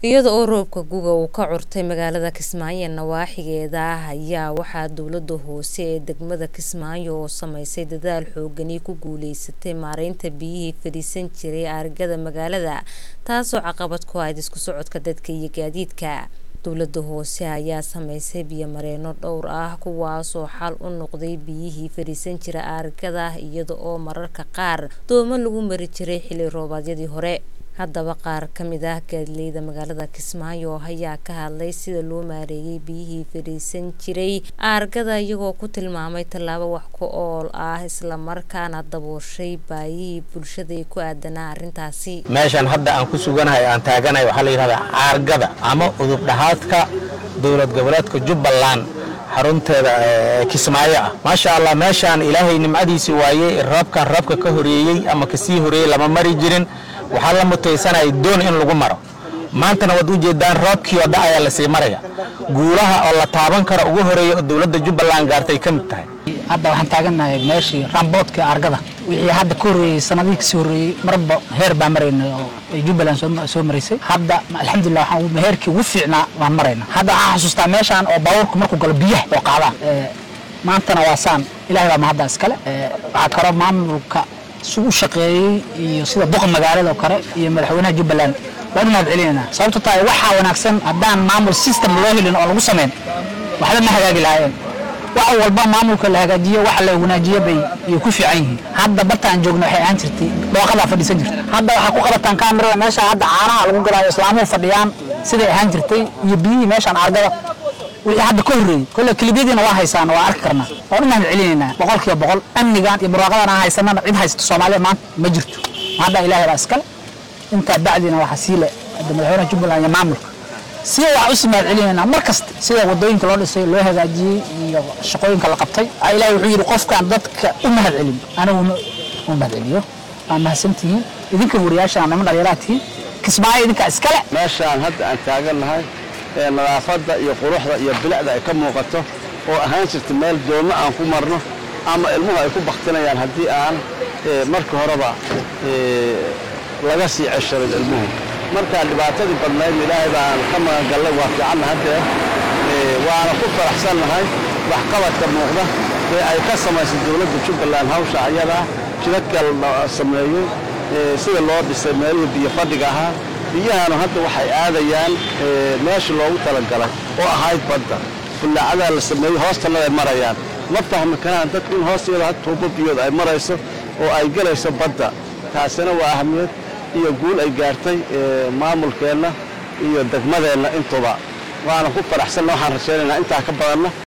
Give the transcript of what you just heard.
iyada oo roobka guga uu ka curtay magaalada kismaayo nawaaxigeeda ah ayaa waxaa dowlada hoose ee degmada kismaayo oo sameysay dadaal xoogani ku guuleysatay maareynta biyihii fadhiisan jiray argada magaalada taasoo caqabad ku ahayd isku socodka dadka iyo gaadiidka dowlada hoose ayaa sameysay biyomareeno dhowr ah kuwaasoo xal u noqday biyihii fadhiisan jira argada iyada oo mararka qaar doomo lagu mari jiray xilli roobaadyadii hore haddaba qaar ka mid ah gaadileyda magaalada kismaayo ayaa ka hadlay sida loo maareeyay biyihii fadhiisan jiray aargada iyagoo ku tilmaamay tallaabo wax ku ool ah islamarkaana dabooshay baayihii bulshada ee ku aadanaa arrintaasi meeshan hadda aan ku suganahay aan taaganahay waxaa la yidhahdaa caargada ama udub dhahaadka dowlad goboleedka jubbaland xarunteeda kismaayo ah maasha allah meeshaan ilaahay nimcadiisi waayey roobkan roobka ka horeeyey ama kasii horeeyey lama mari jirin waxaa la mutaysanaya doon in lagu maro maantana waad ujeedaan roobkii oo dha ayaa lasii maraya guulaha oo la taaban karo ugu horeeya oo dowladda jubbaland gaartay ka mid tahay hadda waxaan taagannahay meeshii ramboodka argada wixii hadda ka horreeyey sanadihii kasii horreeyey marba heer baan maraynay oo ay jubbaland soo maraysay hadda alxamdulilah waxaan heerkii ugu fiicnaa waan marayna hadda waxaan xasuustaa meeshaan oo baabuurku markuu galo biyaha oo qaadaan maantana waa saan ilahay baa mahadda iskale waxaa kaloo maamulka si u shaqeeyey iyo sida boqa magaalada oo kale iyo madaxweynaha jubbaland waan u mahad celinayna sababto tahay waxaa wanaagsan haddaan maamul system loo helin oo lagu samayn waxba ma hagaagi lahaayeen wax walba maamulka la hagaajiyo waxa la wanaajiyo bay ay ku fiican yihiin hadda bartaan joogna waxay ahaan jirtay dhooqadaa fadhiisan jirta hadda waxaa ku qabataan kaamirada meesha hadda caanaha lagu gadaayo islaamuhu fadhiyaan siday ahaan jirtay iyo biyihii meeshaan argada wixii hadda ka horreeyey kolle kilibyadiina waa haysaan waa arki karnaa waan u mahad celinaynaa boqol kiiba boqol amnigan iyo barwaaqadan aan haysanana cid haysta soomaaliya maanta ma jirto hadda ilaahay baa iskale intaa bacdina waxaa sii le hadda madaxweynaha jubbaland iyo maamulka sida waxaa usii mahad celinaynaa mar kasta sida wadooyinka loo dhisay loo hagaajiyey iyo shaqooyinka la qabtay ilaahay wuxuu yidhi qofkaan dadka u mahad celin anigu u mahad celiyo waa mahadsantihiin idinka wariyaashaan niman dhallinyaraha tihiin kismaayo idinkaa iskale meeshaan hadda aan taagannahay ee nadaafadda iyo quruxda iyo bilicda ay ka muuqato oo ahaan jirta meel doonno aan ku marno ama ilmuhu ay ku baktinayaan haddii aan marka horeba laga sii cesharin ilmuhu markaa dhibaatadii badnayd ilaahay baan ka magangallay waa fiicanna haddee waana ku faraxsannahay waxqabadka muuqda ee ay ka samaysay dowladda jubbaland hawsha ayadaa jidadka la sameeyey sida loo dhisay meelihii biyo fadhiga ahaa biyahanu hadda waxay aadayaan meesha loogu talagalay oo ahayd badda bullaacadaa la sameeyey hoostana ay marayaan ma fahmi karaan dadku in hoosteeda had tuubo biyood ay marayso oo ay gelayso badda taasina waa ahamiyad iyo guul ay gaartay maamulkeenna iyo degmadeenna intuba waana ku faraxsanna waxaan rajaynaynaa intaa ka badanna